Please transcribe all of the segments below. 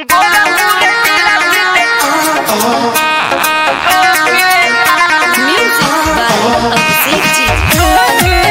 Music by Abhishek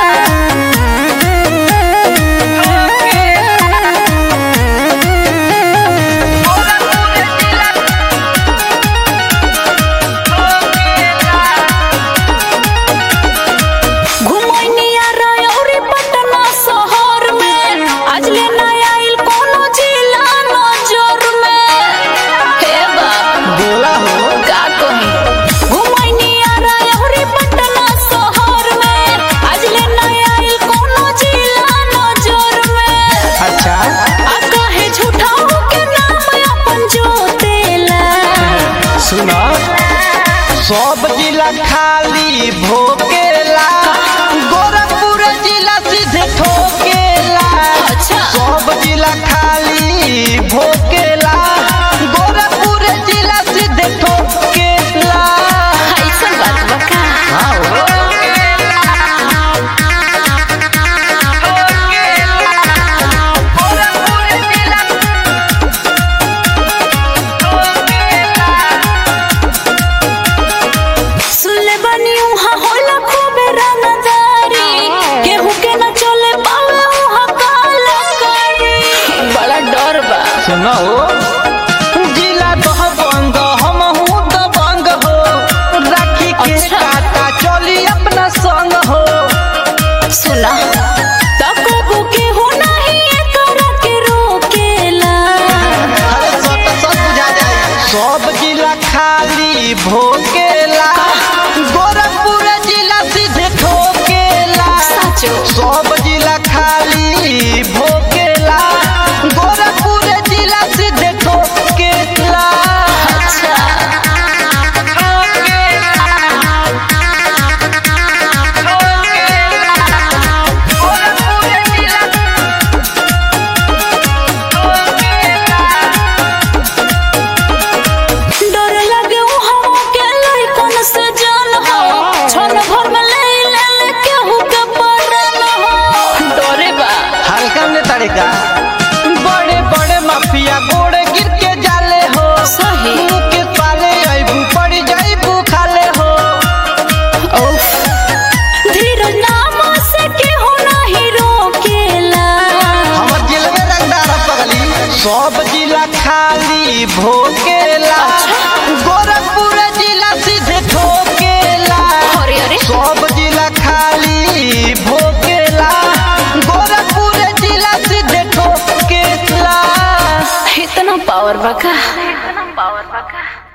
घुमैनिया रयौरी Patna शहर में आज ले नया आइल कोनो जिला नजर में हे बाप बोला हो का कही घुमैनिया रयौरी पटना शहर में आज ले नया आइल कोनो जिला नजर में अच्छा आ काहे झूठाऊ के नाम अपन जोतेला सुना सब जिला खाली भोकेला गोरखपुर जिला सीधे ठोकेला अच्छा। सब जिला खाली भोकेला गोरखपुर जिला सीधे ठोकेला ऐसन बात बा का हाँ हो। सुनले बनी उहाँ होला खूबे रंगदारी केहू के न चले पावे उहाँ काला कारी बड़ा डर बा सुनो जिला दह बंग हम हूँ दबंग हो राखी के अच्छा। काटा चली अपना संग हो सुना तकबू केहू नहीं एकरा के रोकेला अरे सट सट बुझा जाए सब जिला खाली भोकेला गोरखपुर जिला सीधे ठोकेला सचो सब जिला खाली भोकेला गोरखपुर जिला सीधे ठोकेला अच्छा डर लगे उहाँ के लइकन से जान हो छन भर में ले ले ले केहू के परन हो डरे बा हल्का में तरीका बड़े बड़े माफिया गोड़े गिर के जाले हो सही। मुंह के पाले अबू पड़ जाइबू खाले हो उफ धीरज नाम से केहू नहीं रोकेला हमर जिले में रंगदार पगली सब जिला खाली भोकेला गोरखपुर जिला सीधे ठोकेला अरे अरे सब जिला खाली भोकेला गोरखपुर जिला सीधे ठोकेला इतना पावर बका इतना पावर बका